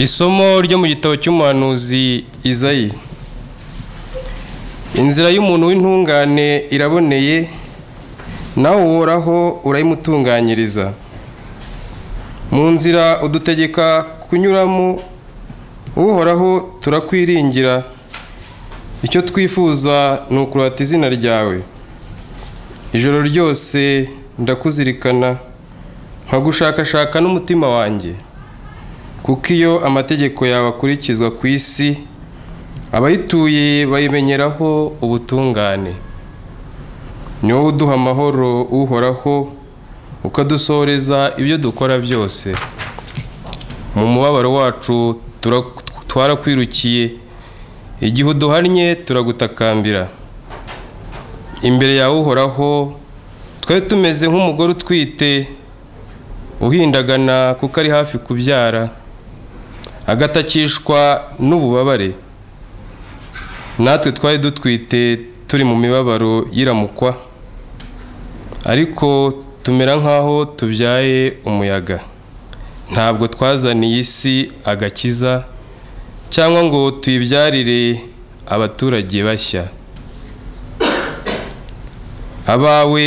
isomo ryo mu gitabo cy'umuhanuzi izayi inzira y'umuntu w'intungane iraboneye nawe uhoraho urayimutunganyiriza mu nzira udutegeka kunyuramo uhoraho turakwiringira icyo twifuza ni ukurata izina ryawe ijoro ryose ndakuzirikana nkagushakashaka n'umutima wanjye kuko iyo amategeko yawe akurikizwa ku isi abayituye bayimenyeraho ubutungane ni wowe uduha amahoro uhoraho ukadusohoreza ibyo dukora byose mu mubabaro wacu twarakwirukiye igihe uduhannye turagutakambira imbere yawe uhoraho twari tumeze nk'umugore utwite uhindagana kuko ari hafi kubyara agatakishwa n'ububabare natwe twari dutwite turi mu mibabaro y'iramukwa ariko tumera nk'aho tubyaye umuyaga ntabwo twazaniye isi agakiza cyangwa ngo tuyibyarire abaturage bashya abawe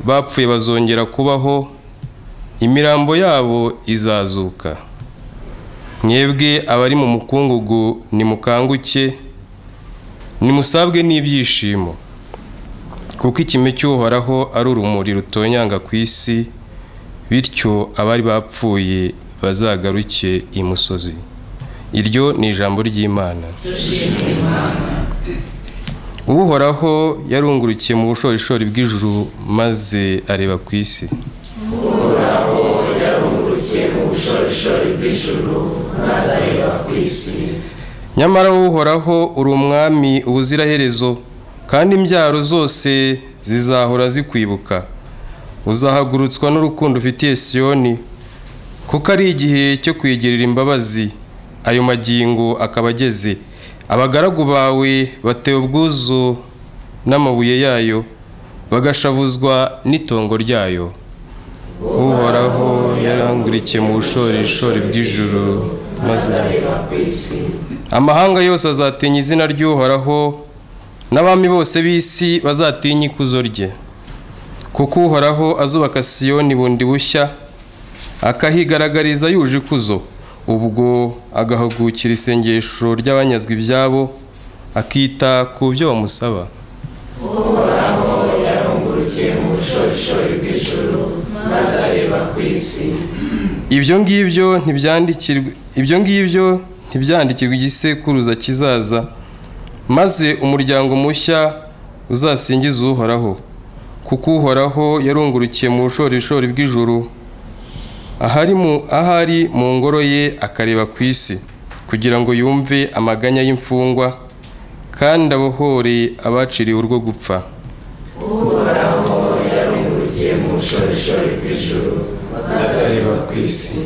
bapfuye bazongera kubaho imirambo yabo izazuka mwebwe abari mu mukungugu nimukanguke nimusabwe n'ibyishimo kuko ikime cy'uhoraho ari urumuri rutonyanga ku isi bityo abari bapfuye bazagaruke imusozi iryo ni ijambo ry'imana uhoraho yarungurukiye mu bushorishori bw'ijuru maze areba ku isi uhoraho yarungurukiye mu bushorishori bw'ijuru maze areba ku isi nyamara uhoraho uri umwami ubuziraherezo kandi imbyaro zose zizahora zikwibuka uzahagurutswa n'urukundo ufitiye siyoni kuko ari igihe cyo kwigirira imbabazi ayo magingo akaba ageze abagaragu bawe batewe ubwuzu n'amabuye yayo bagashavuzwa n'itongo ryayo uhoraho yarangurikiye mu bushorishori bw'ijuru maze areba ku isi amahanga yose azatinya izina ry'uhoraho n'abami bose b'isi bazatinya ikuzo rye kuko uhoraho azubaka siyoni bundi bushya akahigaragariza yuje ikuzo ubwo agahugukira isengesho ry'abanyazwe ibyabo akita ku byo bamusaba uhoraho yarungurukiye mu bushorishori bw'ijuru maze areba ku isi ibyo ngibyo ntibyandikirwe ibyo ngibyo ntibyandikirwe igisekuruza kizaza maze umuryango mushya uzasingize uhoraho kuko uhoraho yarungurukiye mu bushorishori bw'ijuru ahari mu ahari mu ngoro ye akareba ku isi kugira ngo yumve amaganya y'imfungwa kandi abohore abaciriwe urwo gupfa uhoraho yarungurukiye mu bushorishori bw'ijuru maze areba ku isi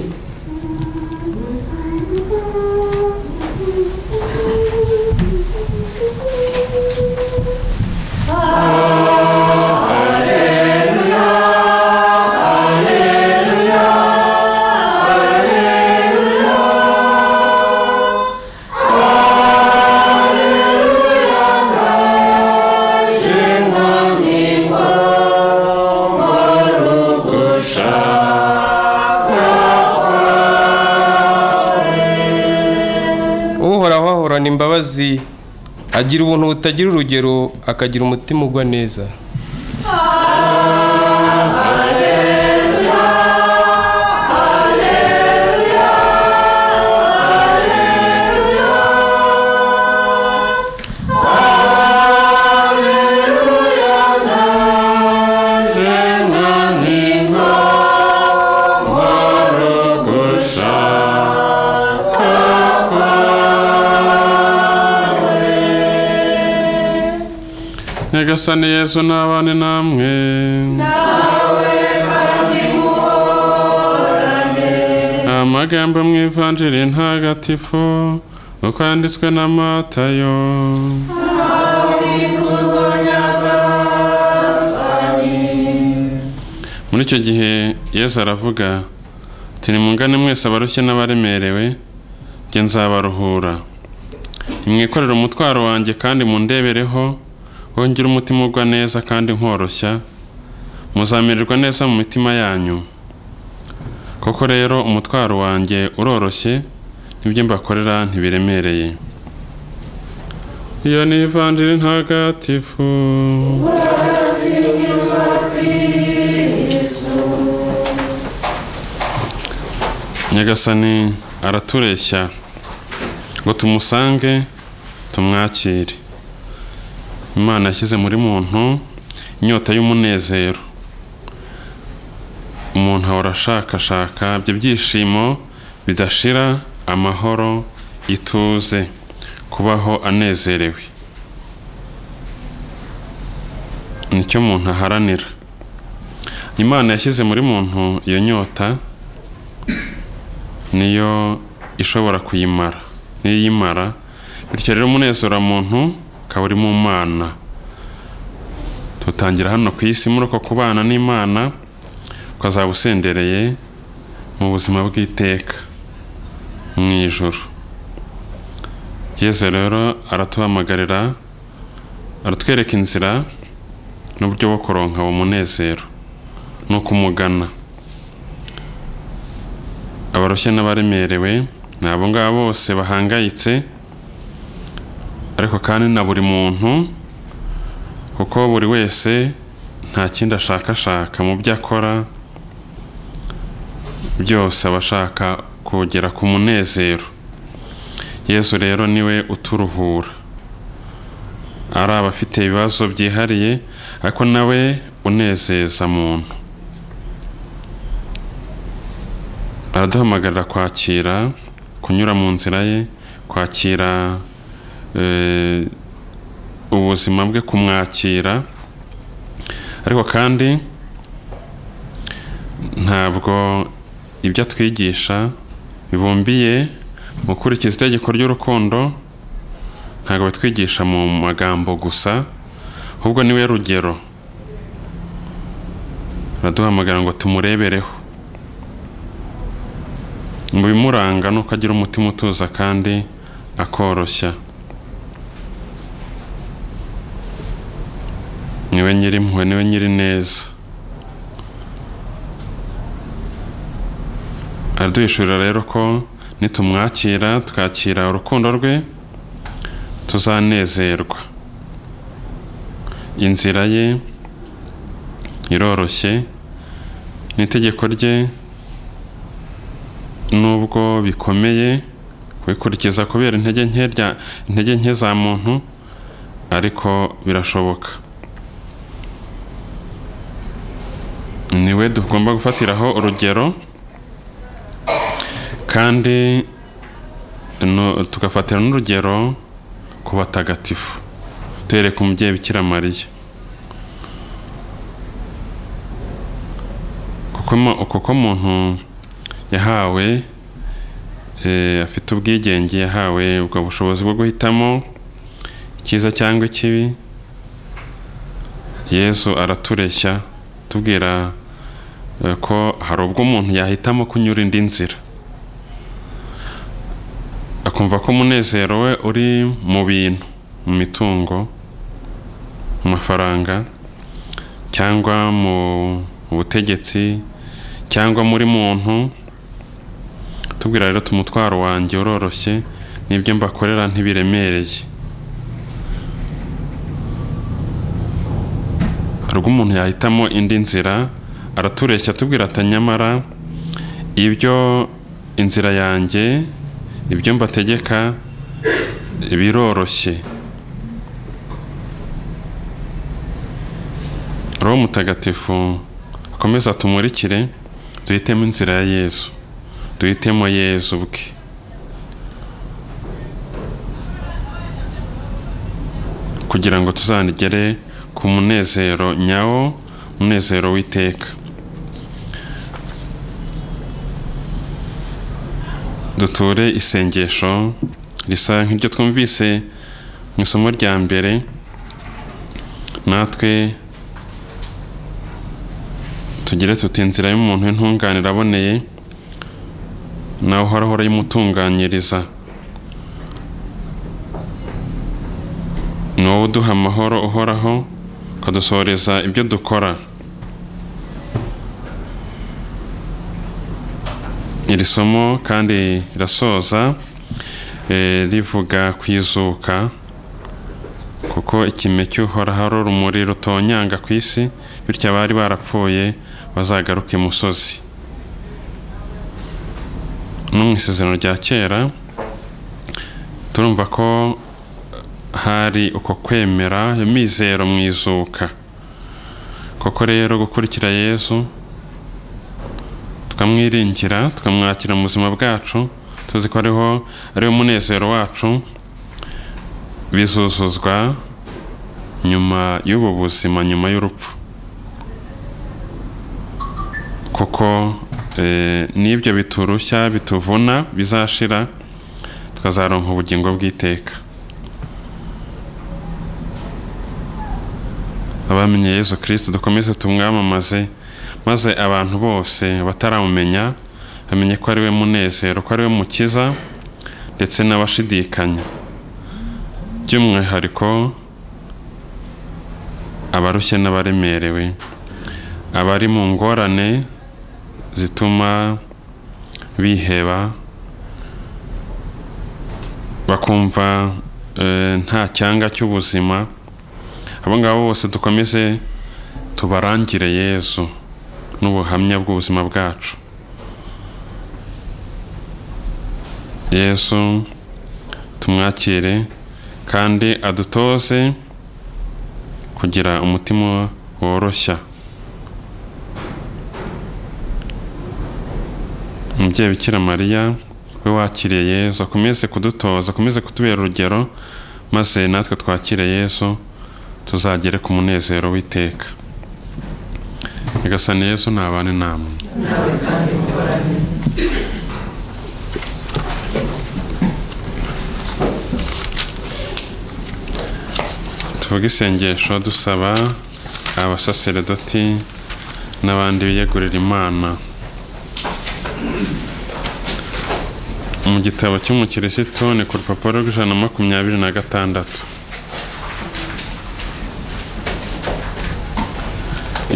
uhoraho ahorana imbabazi agira ubuntu butagira urugero akagira umutima ugwa neza nyagasani yesu n'abane namwe amagambo mu ivanjiri ntagatifu uko yanditswe na matayo muri icyo gihe yesu aravuga ati nimungane mwese abarushye n'abaremerewe jye nzabaruhura nimwikorere umutwaro wanjye kandi mundebereho wongere umutima ugwa neza kandi nkoroshya muzamererwa neza mu mitima yanyu koko rero umutwaro wanjye uroroshye n'ibyo mbakorera ntibiremereye iyo ni ivanjiri ntagatifu nyagasani aratureshya ngo tumusange tumwakire imana yashyize muri muntu inyota y'umunezero umuntu ahora ashakashaka ibyo byishimo bidashira amahoro ituze kubaho anezerewe nicyo muntu aharanira imana yashyize muri muntu iyo nyota niyo ishobora kuyimara niyo iyimara bityo rero umunezero wa muntu ukaba uri mu mana tutangira hano ku isi muri uko kubana n'imana ukazaba usendereye mu buzima bw'iteka mu ijuru yesu rero aratuhamagarira aratwereka inzira n'uburyo bwo kuronka uwo munezero ni ukumugana abaroshye n'abaremerewe ni abo ngabo bose bahangayitse ariko kandi na buri muntu kuko buri wese nta kindi ashakashaka mu byo akora byose aba ashaka kugera ku munezero yesu rero niwe uturuhura ari abafite ibibazo byihariye ariko nawe unezeza muntu araduhamagarira kwakira kunyura mu nzira ye kwakira eh, ubuzima bwe kumwakira ariko kandi ntabwo ibyo atwigisha bibumbiye mu gukurikiza itegeko ry'urukundo ntabwo batwigisha mu magambo gusa ahubwo niwe rugero baraduhamagara ngo tumurebereho mu bimuranga ni uko agira umutima utuza kandi akoroshya niwe nyirimpuhwe niwe nyiri neza araduhishurira rero ko nitumwakira twakira urukundo rwe tuzanezerwa inzira ye iroroshye n'itegeko rye nubwo bikomeye kubikurikiza kubera intege nke rya- intege nke za muntu ariko birashoboka niwe tugomba gufatiraho urugero kandi no- tugafatira n'urugero ku batagatifu duhereye ku mubyeyi bikira mariya kuko mu- kuko muntu yahawe eh, afite ubwigenge yahawe ubwo bushobozi bwo guhitamo icyiza cyangwa ikibi yesu aratureshya tubwira eh, ko hari ubwo umuntu yahitamo kunyura indi nzira akumva ko umunezero we uri mu bintu mu mitungo mu mafaranga cyangwa mu butegetsi cyangwa muri muntu tubwira rero tumutwaro wanjye uroroshye n'ibyo mbakorera ntibiremereye hari ubwo umuntu yahitamo indi nzira aratureshya tubwira ati nyamara ibyo inzira yanjye ibyo mbategeka biroroshye roho mutagatifu akomeza tumurikire duhitemo inzira ya yezu duhitemo yezu bwe kugira ngo tuzanigere ku munezero nyawo umunezero w'iteka duture isengesho risa nk'iryo twumvise mu isomo rya mbere natwe tugire tuti inzira y'umuntu w'intunganire aboneye nawe uhoraho urayimutunganyiriza wowe uduha amahoro uhoraho ukadusohoreza ibyo dukora iri somo kandi rirasoza eh, rivuga ku izuka kuko ikime cy'uhoraho ari urumuri rutonyanga ku isi bityo abari barapfuye bazagaruka imusozi no mu isezerano rya kera turumva ko hari uko kwemera iyo mizero mu izuka koko rero gukurikira yezu tukamwiringira tukamwakira mu buzima bwacu tuzi ko ariho ariwo munezero wacu bizuzuzwa nyuma y'ubu buzima nyuma y'urupfu kuko eh, n'ibyo biturushya bituvuna bizashira tukazaronka ubugingo bw'iteka abamenye yezu kirisiti dukomeze tumwamamaze maze abantu bose bataramumenya bamenye ko ari we munezero ko ari we mukiza ndetse n'abashidikanya by'umwihariko abarushye n'abaremerewe abari mu ngorane zituma biheba bakumva eh, nta cyanga cy'ubuzima abo ngabo bose dukomeze tubarangire yezu n'ubuhamya bw'ubuzima bwacu yesu tumwakire kandi adutoze kugira umutima woroshya umubyeyi bikira mariya we wakiriye yezu akomeze kudutoza akomeze kutubera urugero maze natwe twakire yesu tuzagere ku munezero w'iteka nyagasani yesu ntabane namwe nawe kandi muhorane tuvuge isengesho dusaba abasaseredoti n'abandi biyegurira imana mu gitabo cy'umukirisitu ni ku rupapuro rw'ijana na makumyabiri na gatandatu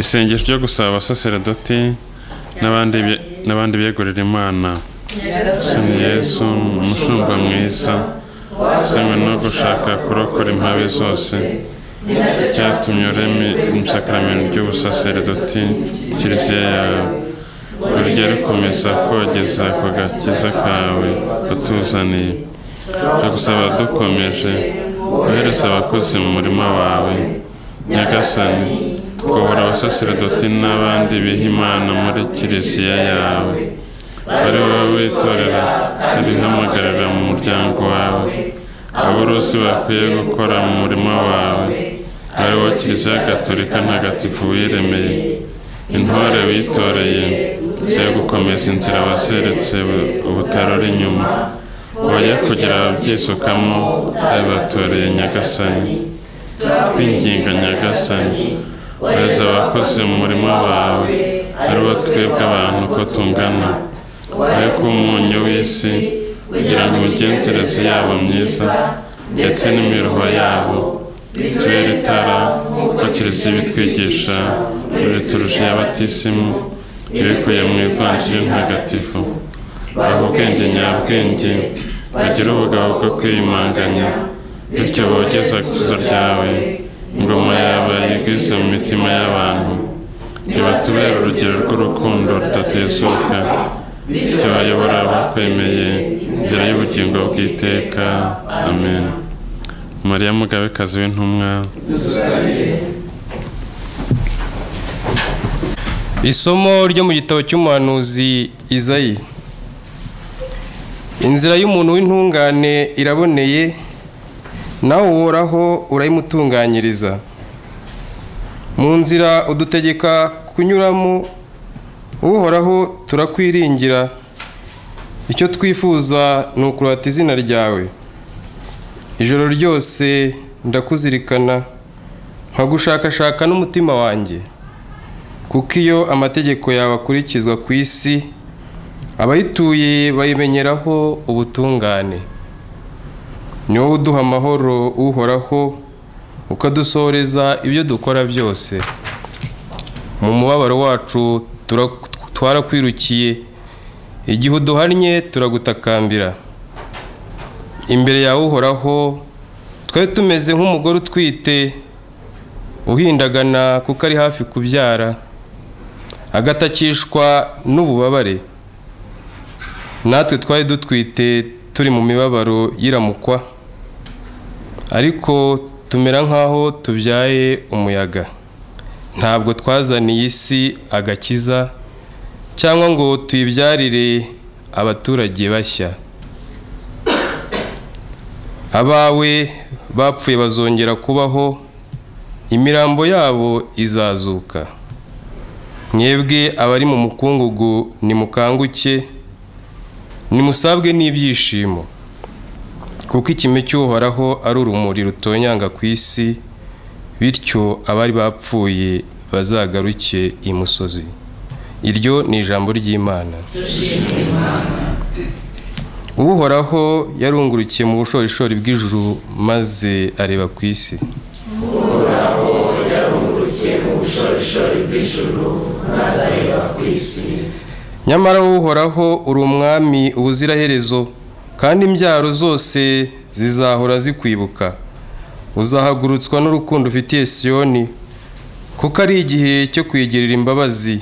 isengesho ryo gusaba abasaseredoti n'abandi biye- n'abandi biyegurira imana nyagasani Sani Yesu umushumba mwiza usenywe no gushaka kurokora impabe zose ni nacyo cyatumye ureme mu isakaramentu ry'ubusaseredoti kiliziya yawe urujya rukomeza kogeza ku gakiza kawe utuzaniye turagusaba dukomeje wohereza abakozi mu murima wawe nyagasani kobora abasaseredoti n'abandi biha imana muri kiliziya yawe ari wowe witorera urihamagarira mu muryango wawe aborozi bakwiye gukora mu murima wawe ari wo kiliziya gatolika ntagatifu wiremeye intore witoreye zo gukomeza inzira waseretse ubutarora inyuma oya kugira ababyisukamo abibatoreye nyagasani twinginga nyagasani wohereza abakozi mu murima wawe ari ariwo wo twebwe abantu ko tungana wowe ko umunyu w'isi kugira ngo imigenzereze yabo myiza ndetse n'imiruho yabo bitubere itara nk'uko kiliziya ibitwigisha riturusha abatisimu ibikuye mu ivanjiri ntagatifu baha ubwenge nyabwenge bagire ubugabo bwo kwiyumanganya bityo bogeze akuzo ryawe ingoma yawe yigwize mu mitima y'abantu nibatubere urugero rw'urukundo rudatezuka bityo bayobora abakwemeye inzira y'ubugingo bw'iteka amen mariya mugabekazi w'intumwa dusabire isomo ryo mu gitabo cy'umuhanuzi izayi inzira y'umuntu w'intungane iraboneye nawe uhoraho urayimutunganyiriza mu nzira udutegeka kunyuramo uhoraho turakwiringira icyo twifuza ni ukurata izina ryawe ijoro ryose ndakuzirikana nkagushakashaka n'umutima wanjye kuko iyo amategeko yawe akurikizwa ku isi abayituye bayimenyeraho ubutungane ni wowe uduha amahoro uhoraho ukadusohoreza ibyo dukora byose mu mubabaro wacu tura- twarakwirukiye igihe uduhannye turagutakambira imbere yawe uhoraho twe tumeze nk'umugore utwite uhindagana kuko ari hafi kubyara agatakishwa n'ububabare natwe twari dutwite turi mu mibabaro y'iramukwa ariko tumera nk'aho tubyaye umuyaga ntabwo twazaniye isi agakiza cyangwa ngo tuyibyarire abaturage bashya abawe bapfuye bazongera kubaho imirambo yabo izazuka mwebwe abari mu mukungugu nimukanguke nimusabwe n'ibyishimo kuko ikime cy'uhoraho ari urumuri rutonyanga ku isi bityo abari bapfuye bazagaruke imusozi iryo ni ijambo ry'imana uhoraho yarungurukiye mu bushorishori bw'ijuru maze areba ku isi nyamara uhoraho uri umwami ubuziraherezo kandi imbyaro zose zizahora zikwibuka uzahagurutswa n'urukundo ufitiye siyoni kuko ari igihe cyo kwigirira imbabazi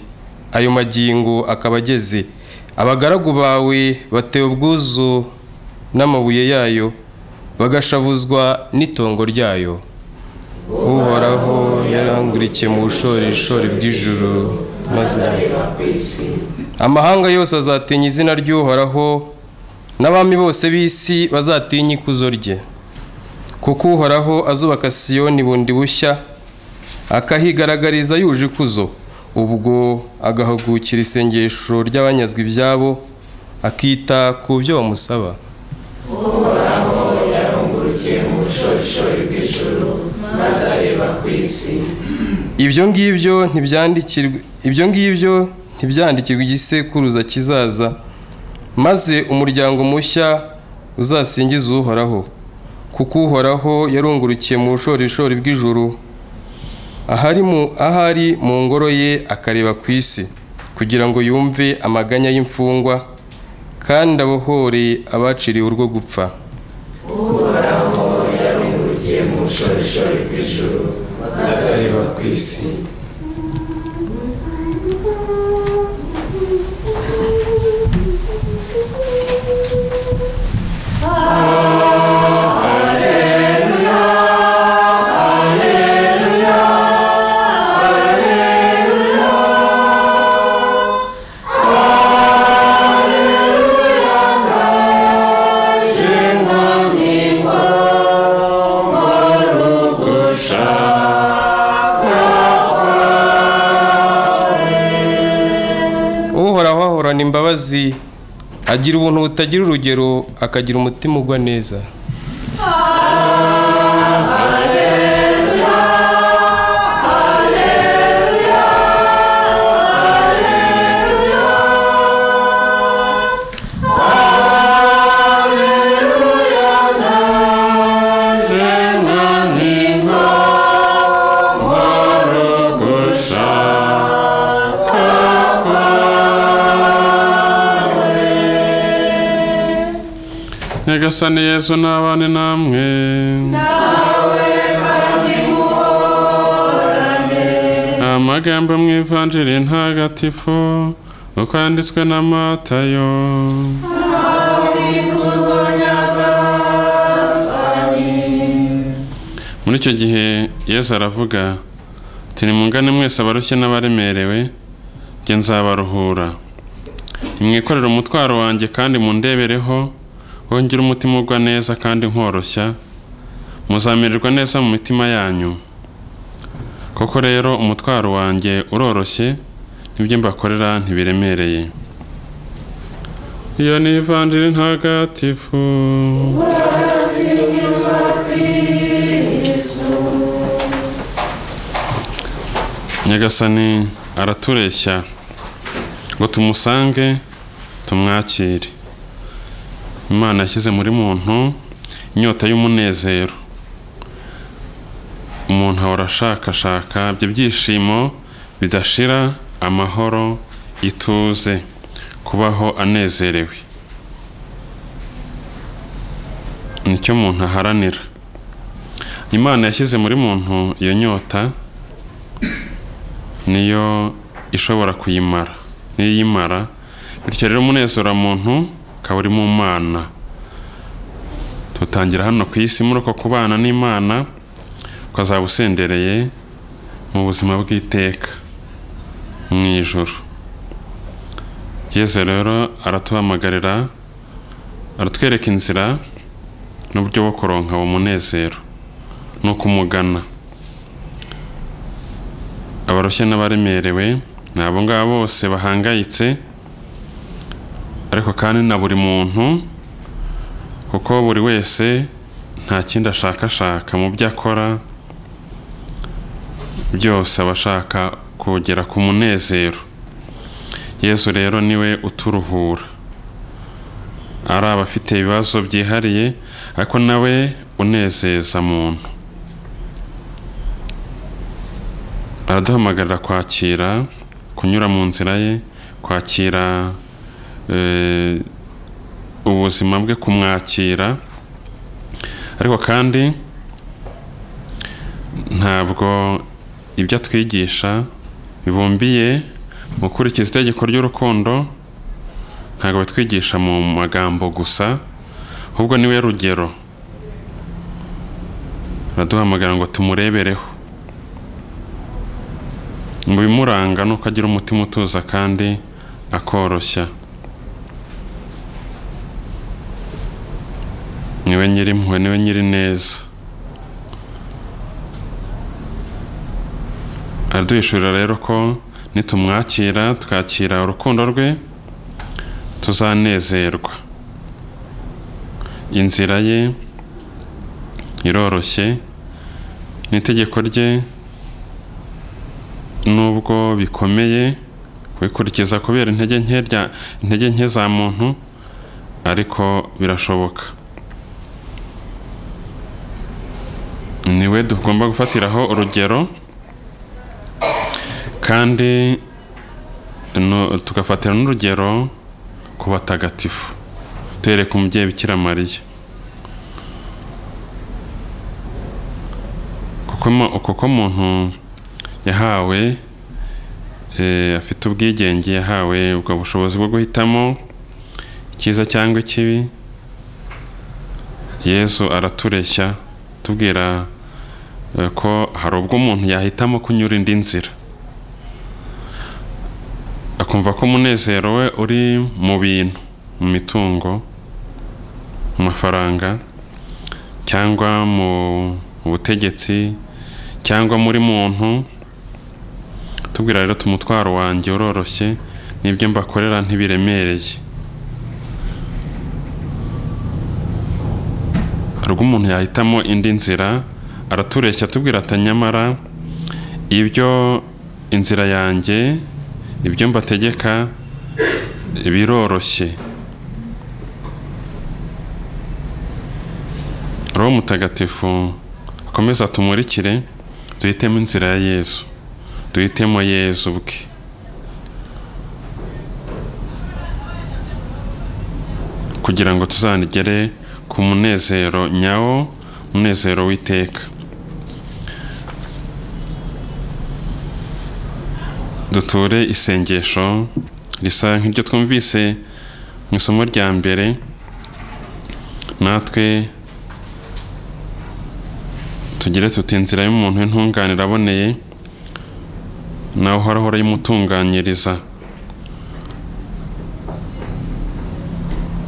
ayo magingo akaba ageze abagaragu bawe batewe ubwuzu n'amabuye yayo bagashavuzwa n'itongo ryayo uhoraho yarangurikiye mu bushorishori bw'ijuru maze amahanga yose azatinya izina ry'uhoraho n'abami bose b'isi bazatinya ikuzo rye kuko uhoraho azubaka siyoni bundi bushya akahigaragariza yuje ikuzo ubwo agahagukira isengesho ry'abanyazwe ibyabo akita ku byo bamusaba ibyo ngibyo ntibyandikirwa ibyo ngibyo ntibyandikirwa igisekuruza kizaza maze umuryango mushya uzasingize uhoraho kuko uhoraho yarungurukiye mu bushorishori bw'ijuru ahari mu ahari mu ngoro ye akareba ku isi kugira ngo yumve amaganya y'imfungwa kandi abohore abaciriwe urwo gupfa azareba ku isi uhoraho ahorana imbabazi agira ubuntu butagira urugero akagira umutima ugwa neza nyagasani yezu n'abane namwe amagambo mu ivanjiri ntagatifu uko yanditswe na matayo muri icyo gihe yesu aravuga turi mungane mwese abarushye n'abaremerewe njye nzabaruhura nimwikorere umutwaro wanjye kandi mundebereho wongere umutima ugwa neza kandi nkoroshya muzamererwa neza mu mitima yanyu koko rero umutwaro wanjye uroroshye n'ibyo mbakorera ntibiremereye iyo ni ivanjiri ntagatifu nyagasani aratureshya ngo tumusange tumwakire imana yashyize muri muntu inyota y'umunezero umuntu ahora ashakashaka ibyo byishimo bidashira amahoro ituze kubaho anezerewe nicyo umuntu aharanira imana yashyize muri muntu iyo nyota niyo ishobora kuyimara niyo iyimara bityo rero umunezero muntu ukaba uri mu mana tutangira hano ku isi muri uko kubana n'imana ukazaba usendereye mu buzima bw'iteka mu ijoro yezu rero aratuhamagarira aratwereka inzira n'uburyo bwo kuronka uwo munezero ni ukumugana abarushye n'abaremerewe ni abo ngabo bose bahangayitse ariko kandi na buri muntu kuko buri wese nta kindi ashakashaka mu byo akora byose aba ashaka kugera ku munezero yesu rero niwe uturuhura ari abafite ibibazo byihariye ariko nawe unezeza muntu araduhamagarira kwakira kunyura mu nzira ye kwakira ubuzima bwe kumwakira ariko kandi ntabwo ibyo atwigisha bibumbiye mu gukurikiza itegeko ry'urukundo ntabwo batwigisha mu magambo gusa ahubwo niwe rugero baraduhamagara ngo tumurebereho mu bimuranga ni uko agira umutima utuza kandi akoroshya niwe nyiri impuhwe niwe nyiri neza araduhishurira rero ko nitumwakira twakira urukundo rwe tuzanezerwa inzira ye iroroshye n'itegeko rye nubwo bikomeye kubikurikiza kubera intege nke intege nke za muntu ariko birashoboka niwe tugomba gufatiraho urugero kandi tugafatira n'urugero ku batagatifu duhereye ku mubyeyi bikira mariya kuko muntu yahawe afite ubwigenge yahawe ubwo bushobozi bwo guhitamo icyiza cyangwa ikibi yesu aratureshya tubwira ko hari ubwo umuntu yahitamo kunyura indi nzira akumva ko umunezero we uri mu bintu mu mitungo mu mafaranga cyangwa mu butegetsi cyangwa muri muntu tubwira rero umutwaro wanjye uroroshye n'ibyo mbakorera ntibiremereye hari ubwo umuntu yahitamo indi nzira aratureshya atubwira ati nyamara ibyo inzira yanjye ibyo mbategeka biroroshye roho mutagatifu akomeza tumurikire duhitemo inzira ya yezu duhitemo yezu bwe kugira ngo tuzanigere ku munezero nyawo umunezero w'iteka duture isengesho risa nk'iryo twumvise mu isomo rya mbere natwe tugire tuti inzira y'umuntu w'intungane iraboneye nawe uhoraho urayimutunganyiriza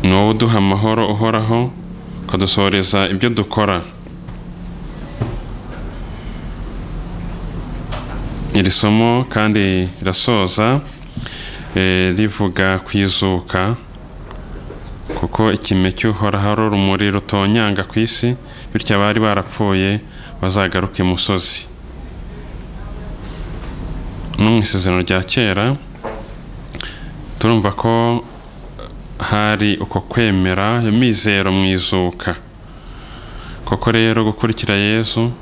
ni wowe uduha amahoro uhoraho ukadusohoreza ibyo dukora iri somo kandi rirasoza rivuga kwizuka kuko ikime cy'uhoraho ari urumuri rutonyanga ku isi bityo abari barapfuye bazagaruka imusozi no mu isezerano rya kera turumva ko hari uko kwemera mizero mu izuka koko rero gukurikira yezu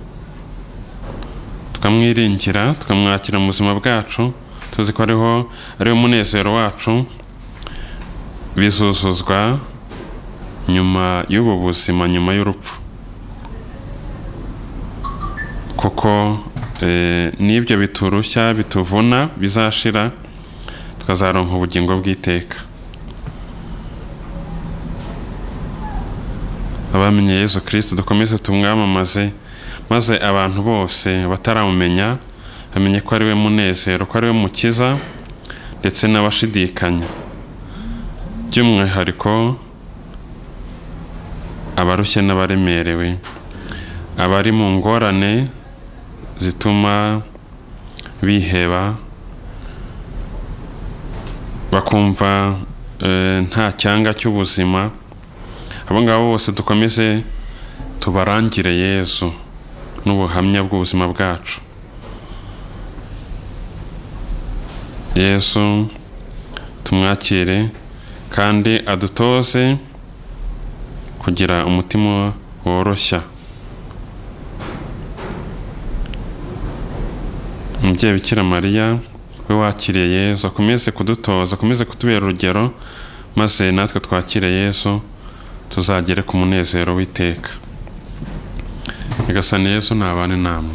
tukamwiringira tukamwakira mu buzima bwacu tuzi ko ariho ariwo munezero wacu bizuzuzwa nyuma y'ubu buzima nyuma y'urupfu kuko eh, n'ibyo biturushya bituvuna bizashira tukazaronka ubugingo bw'iteka abamenye yezu kirisito dukomeze tumwamamaze maze abantu bose bataramumenya bamenye ko ari we munezero ko ari we mukiza ndetse n'abashidikanya by'umwihariko abarushye n'abaremerewe abari mu ngorane zituma biheba bakumva eh, nta cyanga cy'ubuzima abo ngabo bose dukomeze tubarangire yezu n'ubuhamya bw'ubuzima bwacu yesu tumwakire kandi adutoze kugira umutima woroshya umubyeyi bikira mariya we wakiriye yesu akomeze kudutoza akomeze kutubera urugero maze natwe twakire yesu tuzagere ku munezero w'iteka nyagasani yesu ntabane namwe